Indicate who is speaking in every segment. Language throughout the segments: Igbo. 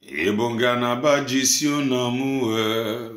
Speaker 1: ịbụ ngalaba jisi ụlọ m wee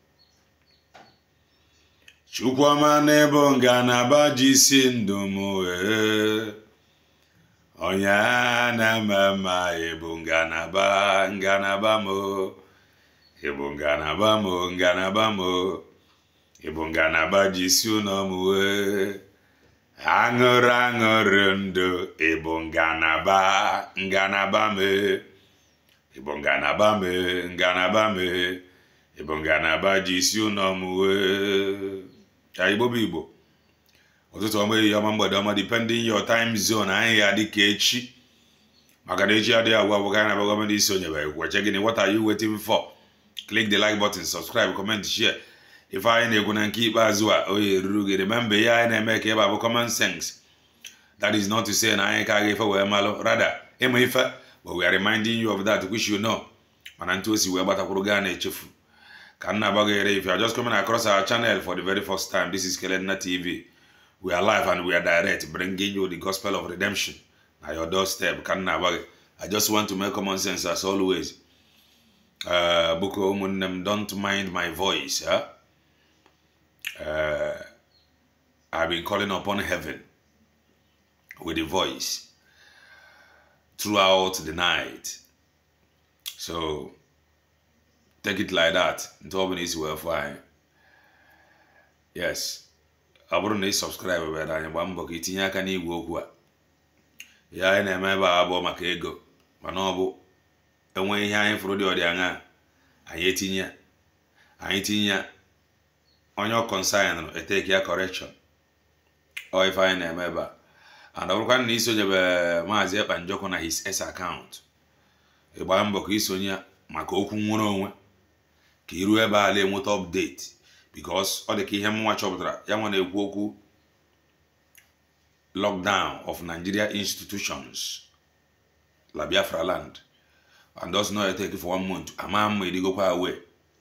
Speaker 1: chukwuma n'ịbụ ngalaba jisi ndụ m wee onye a na-eme mma ịbụ ngalaba ngalaba m ịbụ ngalaba m ngalaba m ịbụ ngalaba jisi ụlọ m wee aṅụrụ aṅụrụ ndụ ịbụ ngalaba ngalaba m ịbụ ngalaba m ngalaba m ịbụ ngalaba jisi ụlọ m wee ka igbo bụ igbo ụtụtụ ọma ehihie ọma mgbede ọma depending your time zone anyị ya dị ka echi maka na echi adịghị agwa agwa ka anyị na-abịa gọọmenti isi onye bụ ekweche gịnị what are you waiting for click the like button subscribe comment share ife anyị na-ekwu na nke ikpeazụ a oye ruru gị remember ihe anyị na-eme ka ebe a bụ common sense that is not to say na anyị ka aga ife wee malụ rather ịma ife but we are reminding you of that which you know mana ntụ osi wee gbatakwuru gaa na-echefu ka nna agbaghere if you are just coming across our channel for the very first time this is Kelenna TV we are live and we are direct bringing you the gospel of redemption na your doorstep ka nna agbaghe I just want to make common sense as always uh, bụko ụmụnne m don't mind my voice huh? uh, I've been calling upon heaven with a voice throughout the night. So take it like that. Ntụ ọbụla isi wee fụ anyị. Yes. Ọ bụrụ na ị subscribe bịara anyị gbaa mbọ ka itinye aka n'igwe okwu a. Ya anyị na-eme ebe a abụọ maka ego mana ọ bụ enwe ihe anyị fụrụ dị ọdị aṅa anyị etinye ya. anyị tinye ya onye ọ consign eteki ya correction ọ ife anyị na-eme ebe a and ọ bụrụkwa na isonyebe maazị ekpa njọkụ na his s account ịgbaa mbọ ka isonye maka okwu nwere onwe ka iru ebe a na-enweta update because ọ dị ka ihe mnwa chọpụtara ya nwa na-ekwu okwu lockdown of Nigeria institutions la Biafra land and does not take for one month ama mma edigokwa awe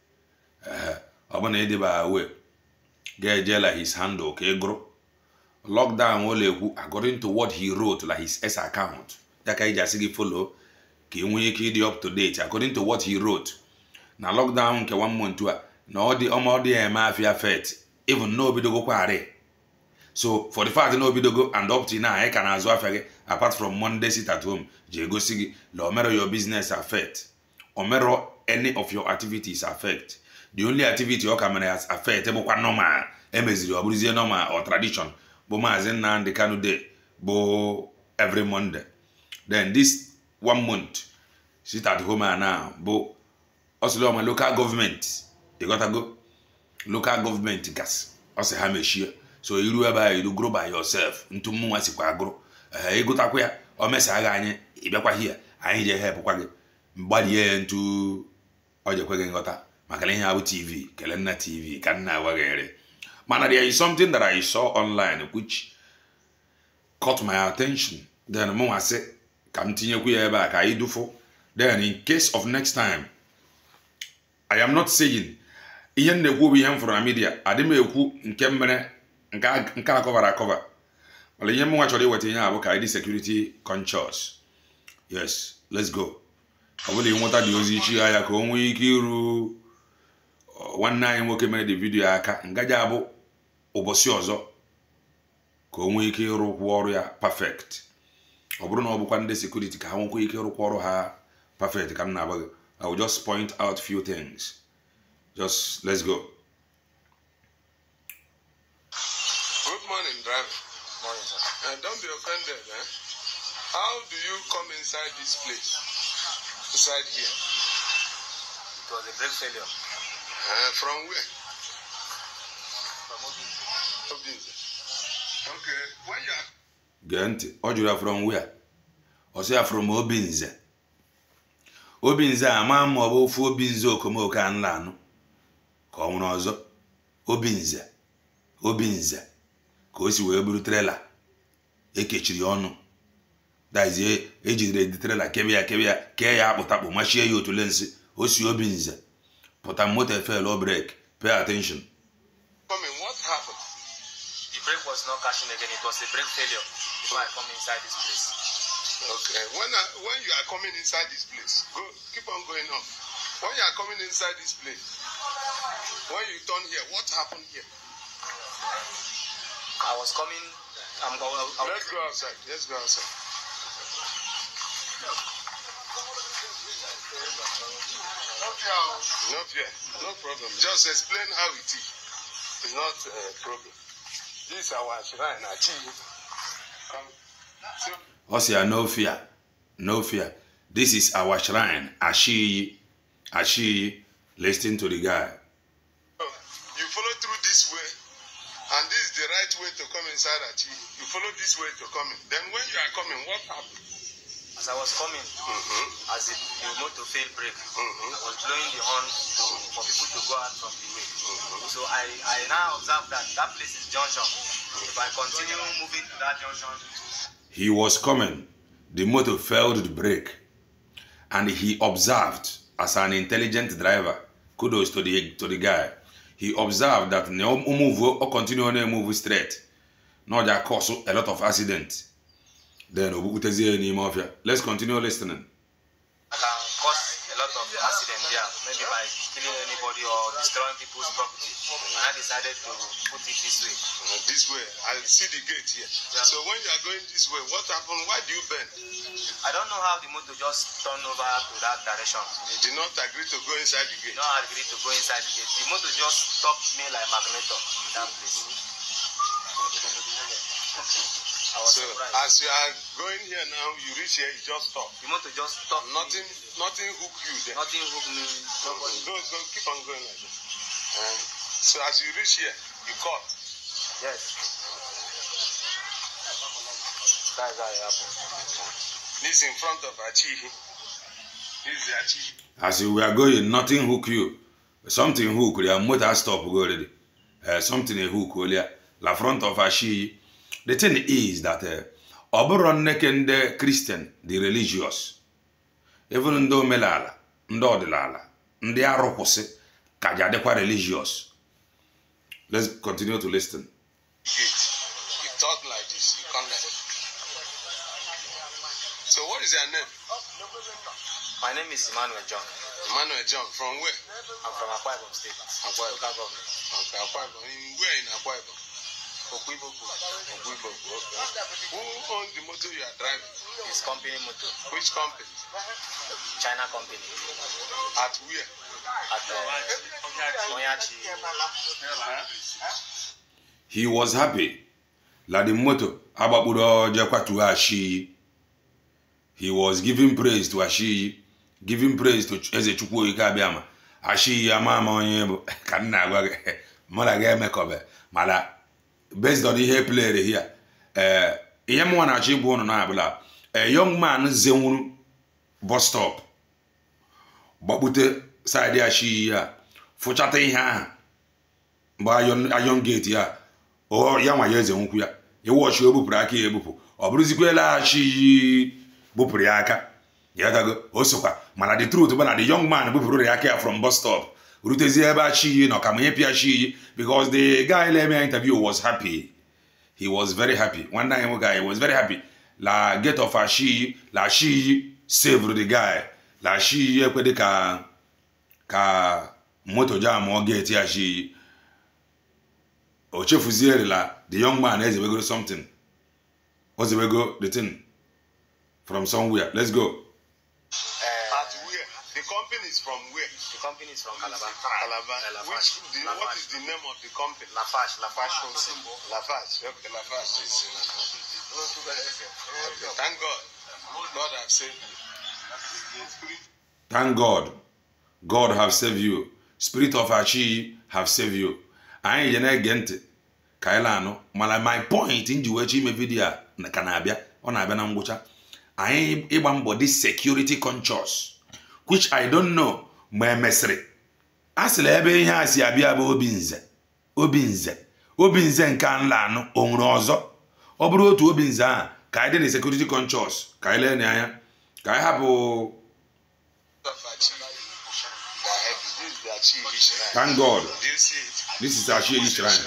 Speaker 1: ọ bụ na ịdịba awe ga-ejela his handle ka ị gụrụ lockdown ọ na-ekwu according to what he wrote la his S account ya ka iji asị gị follow ka ị nwee ike ịdị up to date according to what he wrote na lockdown nke one month a na ọ dị ọma ọ dị ya eme afia fet even na obidogokwa arị so for the fact na obidogo and up to now anyị ka na-azụ afịa gị apart from monday sit at home ji egosi gị na omero your business affect omero any of your activities affect the only activity ọ ka mere as affect bụkwa normal emeziri ọ bụrụzie normal or tradition bụ maazị Nnamdi Kanu Day bụ every Monday then this one month sit at home and now bụ ọsịlọma local government ịghọtago local government gas ọ sị ha mechie so iru ebe a iru grow by yourself ntu mmụnwa sikwa agụrụ ee ịgụtakwa ya o mesagha anyị ịbịakwa hia anyị je hepụkwa gị mgbalie ya ntu ọ jekwe gị nghọta maka na ihe abụ tv Kelenna tv ka nna agbaghere mana there is something that I saw online which caught my attention then mụ nwa sị ka m tinyekwu ya ebe a ka anyị dụfụ then in case of next time I am not saying ihe m na-ekwu bụ ihe m fụrụ na media adị m ekwu nke mere nke a kọvara akọva mana ihe m nwa chọrọ iweta ihe a bụ ka anyị dị security conscious yes let's go ọ bụla ịnweta dị ozi ichi ya ka o nwee ike iru nwanne anyị nwoke mere dị vidiyo aka ngaji abụ ụbọchị ọzọ ka o nwee ike ịrụkwu ọrụ ya perfect ọ bụrụ na ọ bụkwa ndị sekuriti ka ha nwekwa ike ịrụkwa ọrụ ha perfect ka m na-agba gị I will just point out few things just let's go
Speaker 2: Good morning, driver.
Speaker 3: Morning, sir.
Speaker 2: Uh, don't be offended, eh? How do you come inside this place? Inside here?
Speaker 3: It was a brake failure.
Speaker 2: Uh, from where?
Speaker 3: From Obinze.
Speaker 2: Obinze. Okay. When you are
Speaker 1: gee ntị ọ jụrụ ya from where ọ sị ya from Obinze Obinze a maa ma ọ bụ ofu Obinze okomoko a nla anụ ka ọ nwere ọzọ Obinze Obinze ka o si wee buru trela ekechiri ọnụ dazie ejidere dị trela kebe ya kebe ya kee ya akpụtakpụ machie ya otule nsị o si Obinze pụta moto efel o brek pay attention
Speaker 2: coming, what happened?
Speaker 3: The brake was not catching again. It was a brake failure before I come inside this place.
Speaker 2: Okay. When I, when you are coming inside this place, go keep on going on. When you are coming inside this place, when you turn here, what happened here?
Speaker 3: I was coming. I'm going. I'm,
Speaker 2: Let's go outside. Let's go outside. No fear. No problem. Just explain how it is. It's not a problem. This is our shrine. Achieve. Come. So,
Speaker 1: ọ sị ya no fear no fear this is our shrine ashiyi ashiyi listen to the guy
Speaker 2: Oh, you follow through this way, and this is the right way to come inside Achi. You follow this way to come in. Then when you are coming, what happened?
Speaker 3: as I was coming,
Speaker 2: Mm-hmm.
Speaker 3: as the, the motor failed brake,
Speaker 2: Mm-hmm.
Speaker 3: I was blowing the horn to, for people to go out from the way.
Speaker 2: Mm-hmm.
Speaker 3: So I, I now observe that that place is junction. If I continue moving to that junction,
Speaker 1: he was coming the motor failed to brake and he observed as an intelligent driver kudos to the to the guy he observed that na o move o continue na move straight na ọ ja cause a lot of accident then o bukutezie ya n'ime ọfịa let's continue listening
Speaker 3: I can cause a lot of accident there, maybe by killing anybody or destroying people's property. And I decided to put it this way.
Speaker 2: Uh, this way, I see the gate here.
Speaker 3: Yeah.
Speaker 2: So when you are going this way, what happened? Why do you bend?
Speaker 3: I don't know how the motor just turned over to that direction.
Speaker 2: You did not agree to go inside the
Speaker 3: You
Speaker 2: gate.
Speaker 3: know, I agreed to go inside the gate. The motor just stopped me like magneto in that place. I was
Speaker 2: So
Speaker 3: surprised.
Speaker 2: as you are going here now, you reach here, you just stop.
Speaker 3: the motor just stopped.
Speaker 2: Nothing,
Speaker 3: Me.
Speaker 2: nothing hook you there.
Speaker 3: Nothing hooked me. Nobody.
Speaker 2: Go, go, keep on going like this. Uh, so as you reach here, you cut.
Speaker 3: Yes. That's how it happened.
Speaker 2: This in front of Achi. This is the Achi.
Speaker 1: as you were going nothing hook you something hook your motor stop go already uh, something a hook olia la front of ashi the thing is that uh, ọ bụrụ nneke ndị christian the religious even ndị omenala ndị ọdịnala ndị arụkwụsị ka ji adịkwa religious let's continue to listen
Speaker 2: gate. You talk like this, you come like So what is your name?
Speaker 3: My name is Emmanuel John.
Speaker 2: Emmanuel John. From where?
Speaker 3: I'm from Akwa Ibom State.
Speaker 2: Akwa Ibom.
Speaker 3: Local government.
Speaker 2: Okay, Akwa Ibom. In where in Akwa Ibom?
Speaker 3: Okwiboku.
Speaker 2: Ogbuibogu, okay. Who owns the motor you are driving?
Speaker 3: His company motor.
Speaker 2: Which company?
Speaker 3: China company.
Speaker 2: At where?
Speaker 3: At uh, Onyachi.
Speaker 1: he was happy la the moto agbakpuru oje kwatuo ashi he was giving praise to ashi giving praise to eze chukwu oyike abịama ashi ama ama onye bụ ka m na-agwa gị mụ na gị emekọbe mana based on ihe playere here ee ihe mụnwa na-achọ ịgwa ụnụ na-abụla a young man zenwuru bus stop gbakpute side ashi ya fụchata ihe ahụ mgbe ayon ayon gate ya ọ ya nwa ya eze nkwụ ya iwọchi o bupụrụ aka ya ebupụ ọ bụrụzikwa laghachi bupụrụ ya aka ya gago o sokwa mana the truth bụ na the young man bupụrụ ya aka ya from bus stop rutezie ebe achiyi na ọkamanye pịa chiyi because the guy na-eme ya interview was happy he was very happy nwanne anyị nwoke anyị was very happy la gate of ashiyi la ashiyi saved the guy la ashiyi ekwedị ka ka moto jam ọ gate ashiyi o chefuzierela the young man ezebegoro something o zebego the thing from somewhere let's go
Speaker 3: Uh,
Speaker 2: At where? The company is from where?
Speaker 3: the company is from Calabar.
Speaker 2: Calabar.
Speaker 3: Uh,
Speaker 2: Which,
Speaker 3: Lafarge.
Speaker 2: the, what
Speaker 3: Lafarge.
Speaker 2: is the name of the company?
Speaker 3: Lafarge. Lafarge Wholesale.
Speaker 2: Lafarge. Okay, Lafarge is in Okay, thank God. God has saved you.
Speaker 1: thank god god have saved you spirit of achi have saved you anyị je na-ege ntị ka anyị na-anụ mana my point nji wee chọ ime vidio a na- ka na-abịa ọ na-abịa na ngwụcha anyị ịgba mbọ dị security conscious which i don't know ma emesịrị a sịrị ebe ihe a si abịa bụ obi nze obi nze obi nze nke a nla anụ o nwere ọzọ ọ bụrụ otu obi nze ahụ ka anyị dị na security conscious ka anyị lee anya ka anyị hapụ
Speaker 2: Of Achi. They are heavy. This is the Achi shrine.
Speaker 1: thank god
Speaker 2: Do you see it?
Speaker 1: this is Achi shrine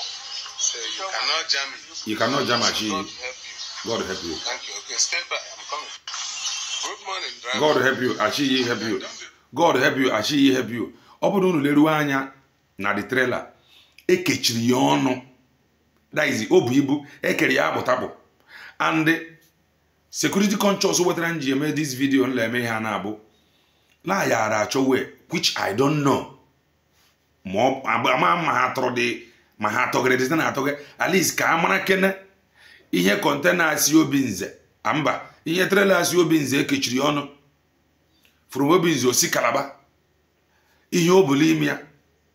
Speaker 2: So you cannot jam it.
Speaker 1: you cannot jam Achi
Speaker 2: God help you.
Speaker 1: god help you
Speaker 2: Thank you. Okay, stay by. I'm coming. Good morning, driver.
Speaker 1: god help you achịghị help you god help you achịghị help you ọ bụrụ unu leruo anya na the trailer ekechiri ya ọnụ that is o bu ibu ekere ya akpụtakpụ and security conscious wetara nji eme this video nla eme ha na-abụ na yara achọ wee which i don't know ma ọ ama ma ha tọrọ dị ma ha tọgịrị dị na atọgị at least ka a mara kene ihe kọntena asị obi nze a mba ihe trela asị obi nze ekechiri ọnụ from obi nze osi kalaba ihe o bulu ime ya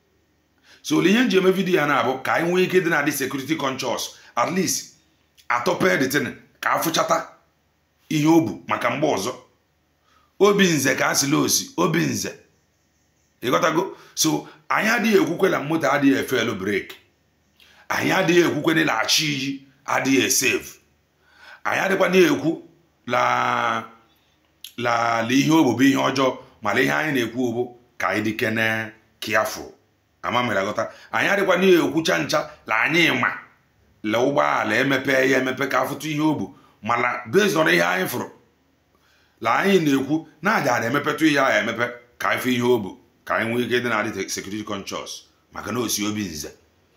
Speaker 1: so ole ihe nji eme vidiyo ya na-abụ ka anyị nwee ike dị na adị security conscious at least atọpe detin ka afụchata ihe o bu maka mgbe ọzọ obi nze ka a sịla osi obi nze ịghọtago so anyị adịghị ekwukwe na moto adịghị efelu breki anyị adịghị ekwukwe na ịlaghachi iyi adịghị esevu anyị adịkwa na-ekwu la la la ihe obobo ihe ọjọọ mana ihe anyị na-ekwu obo ka anyị dịkene kiafụ ama mere aghọta anyị adịkwa na-ekwucha ncha la anyị ma la ụgbọala emepe ya emepe ka afụtụ ihe obu mana based on ihe anyị fụrụ la anyị na-ekwu na aja na-emepetụ ihe ahụ emepe ka anyị fụ ihe obu ka anyị nwee ike dị na adị security conscious maka na osi obi nze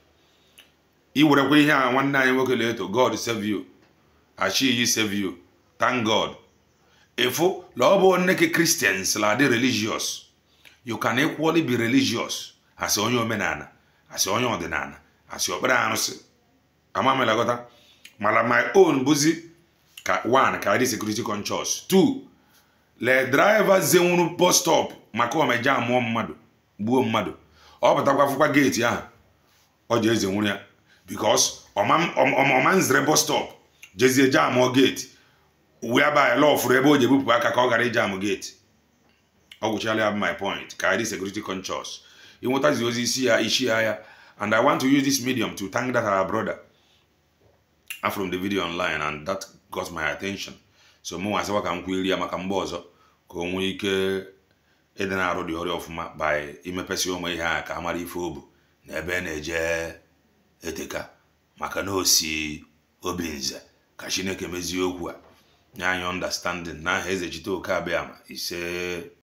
Speaker 1: iwerekwa ihe a nwanne anyị nwoke leto god save you achiyi save you thank god ịfụ la ọ bụ nneke christians la dị religious you can equally be religious asị onye omenala asị onye ọdịnala asị okpere arụsị amamelagọta mana my own bụzi ka one ka dị security conscious two le driver zenwuru bus stop maka omeje amụọ mmadụ gbuo mmadụ ọ pụtakwa fụkwa geeti ahụ ọ ji eze nwuru ya bikos ọma nzere bus stop jezie jamụọ geeti uwe abalị lọfụrụ ebe o ji ebupụ aka ka ọ gara ijamụ geeti ọ gwụchala ya bụ my point ka dị security conscious ịnwetazi ozi isi ya ishi ya ya and i want to use this medium to thank that our brother from the video online and that got my attention so mụ nwa ka m kwueri ya maka mgbe ọzọ ka o nwee ike ịdị na-arụ dị ọrịa ọfụma by imepesi ụmụ ihe a ka a mara ife obu na ebe a na-eje eteka maka na osi obi nze ka chineke mezie okwu a nye anyị understanding n'aha eze chite oke abịama ise